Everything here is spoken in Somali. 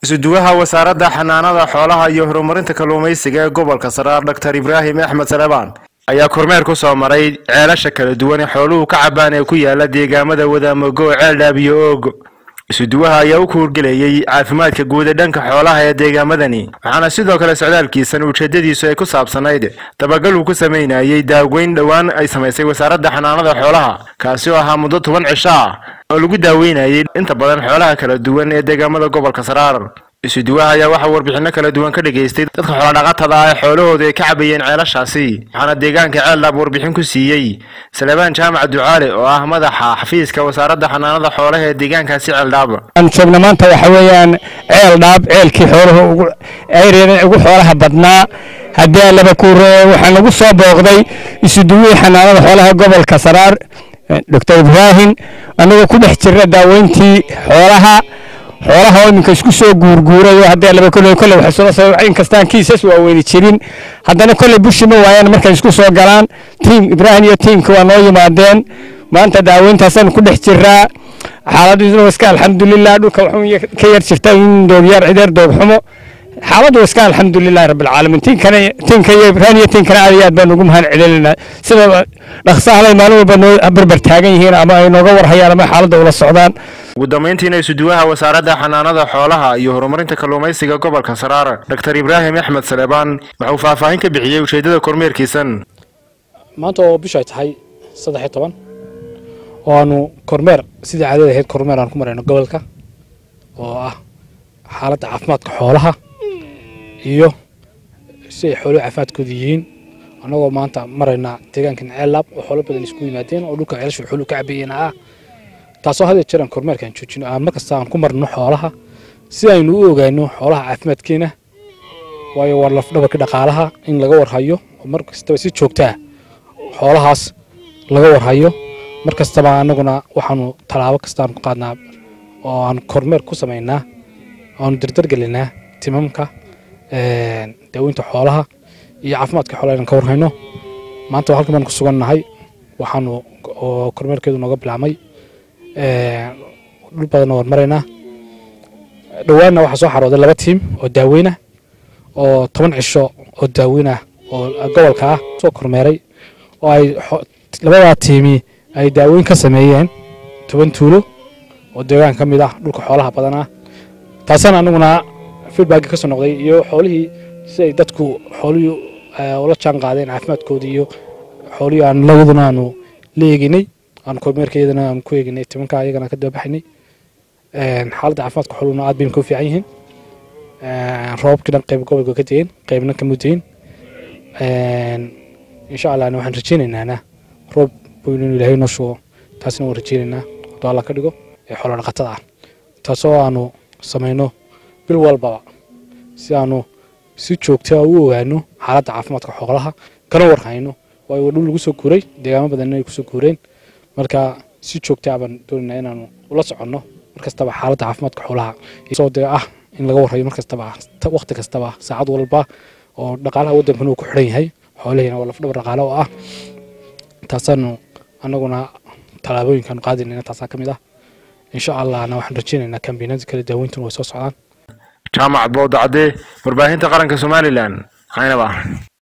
isuduwaha wasaaradda xanaanada xoolaha iyo horumarinta kalluumaysiga ee gobolka saraar doctor ibraahim axmed salebaan ayaa kormeer ku soo maray ceelasha kala duwan ee xooluhu ka cabaan ee ku yaala deegaamada wadaamogo ceeldhaab iyo oogo isuduwaha ayaa u kuurgelayey caafimaadka guud ee dhanka xoolaha ee deegaamadani waxaana sidoo kale socdaalkiisan ujeedadiisu ay ku saabsanayd dabagal uu ku sameynayey daaweyn dhowaan ay samaysay wasaaradda xanaanada xoolaha kaasi oo ahaa muddo toban cisho ah oo lagu daaweynayay inta badan xoolaha kala duwan ee deegaamada gobolka saraar isuduwaha ayaa waxaa warbixino kala duwan ka dhageystay dadka xoolodhaqatada ah ee xoolahoodu ay ka cabayeen ceelashaasi waxaana deegaanka ceeldhaab warbixin ku siiyey salebaan jaamac ducaale oo ah madaxa xafiiska wasaaradda xanaanada xoolaha ee deegaankaasi ceeldhaab aan joogna maanta waxa weeyaan ceel dhaab ceelkii xooluhu ugu ceyreen ugu xoolaha badnaa haddii laba kuure waxaa nagu soo booqday isuduwihii xanaanada xoolaha gobolka saraar doctor ibraahim annagoo ku dhex jirna daaweyntii xoolaha xoolaha oo iminka isku soo guurguurayo haddii laba kolley kolley waxay soo sababay in kastaan kiisas waaweyni jirin haddana kolley bushi ma waayaan markay isku soo galaan tiim ibraahim iyo tiimka waa noo yimaadeen maanta daaweyntaasaan ku dhex jiraa xaaladdu iska alxamdulilah dhulka waxuu ka yar jirta in doogyaar cideer doogxumo xaaladdu iska alxamdulilahi rabbilcaalamiin tiinkana tiinka iyo ibraahim iyo tiinkana aad iyo aad baan ugu mahad celinaynaa sida dhaqsahalay maalin walba noo barbar taagan yihiin ama ay nooga warhayaan ama xaaladda ula socdaan ugu dambeyntiina isuduwaha wasaaradda xanaanada xoolaha iyo horumarinta kalluumaysiga gobolka saraar doctor ibraahim axmed salebaan waxauu faahfaahin ka bixiyey ujeeddada kormeerkiisan maanta oo bishu ay tahay saddex iyo toban oo aanu kormeer sidii caadada ahayd kormeer aan ku marayno gobolka oo ah xaaladda caafimaadka xoolaha iyo si ay xooluhu caafimaadkooda yihiin annagoo maanta maraynaa deegaankan ceellaab oo xoolo badan isku yimaadeen oo dhulka ceelasha xooluhu ka cabeeyeen ah taasoo had jeer aan kormeerkaan joojino aan markasta aan ku marno xoolaha si aynu u ogaano xoolaha caafimaadkeena waayo waa lafdhabarka dhaqaalaha in laga warhayo oo mar kastaba si joogtaa xoolahaas laga warhayo mar kastaba annaguna waxaanu tallaabo kastaan ku qaadnaa oo aan kormeer ku samaynaa oaanu dardargelinaa timamka daaweynta xoolaha iyo caafimaadka xoolaha inaan ka warhayno maanta halkan baan ku sugannahay waxaanu oo kormeerkeedu nooga bilaabmay dhul badanna waan maraynaa dhowaanna waxaa soo xarooday laba tiim oo daaweyna oo toban cisho oo daaweyna oo gobolka ah soo kormeeray oo ay labadaa tiimi ay daaweyn ka sameeyeen toban tuulo oo deegaan ka mid ah dhulka xoolaha badan ah taasana anaguna feedback ka soo noqday iyo xoolihii si ay dadku xoolihii ula jaan qaadeen caafimaadkoodii iyo xoolihii aan labaduna aanu la eeginay aan kormeerka iyadana aan ku eeginay timanka iyagana ka dababaxinay xaaladda caafimaadka xooluhuna aad bayna ka fiican yihiin roobabkii dhan qayb gobolka ka degeen qaybna kama degin insha allahna waxaan rajaynaynaa roob weynu inuu ilaahay noo shugo taasna waan rajaynaynaa hadduu alla ka dhigo ee xoolo dhaqatada ah taasoo aanu samayno bil walbaba si aanu si joogtaa u ogaano xaaladda caafimaadka xoolaha kana warhayno waayo waa dhul lagu soo guuray deegaamo badanna ay kusoo guureen marka si joogtaa baan doonaynaa inaanu ula soconno mar kastaba xaaladda caafimaadka xoolaha soo dee ah in laga warhayo mar kastaba waqti kastaba saacad walba oo dhaqaalaha waddankana uu ku xidhan yahay xoolihiina waa lafdhabar dhaqaale oo ah taasaanu annaguna tallaabooyinkaanu qaadinayna taasaa ka mid ah insha allahna waxaan rajaynaynaa kambiinada kale daaweyntuna way soo socdaan jaamac bowdacade warbaahinta qaranka somalilan caynaba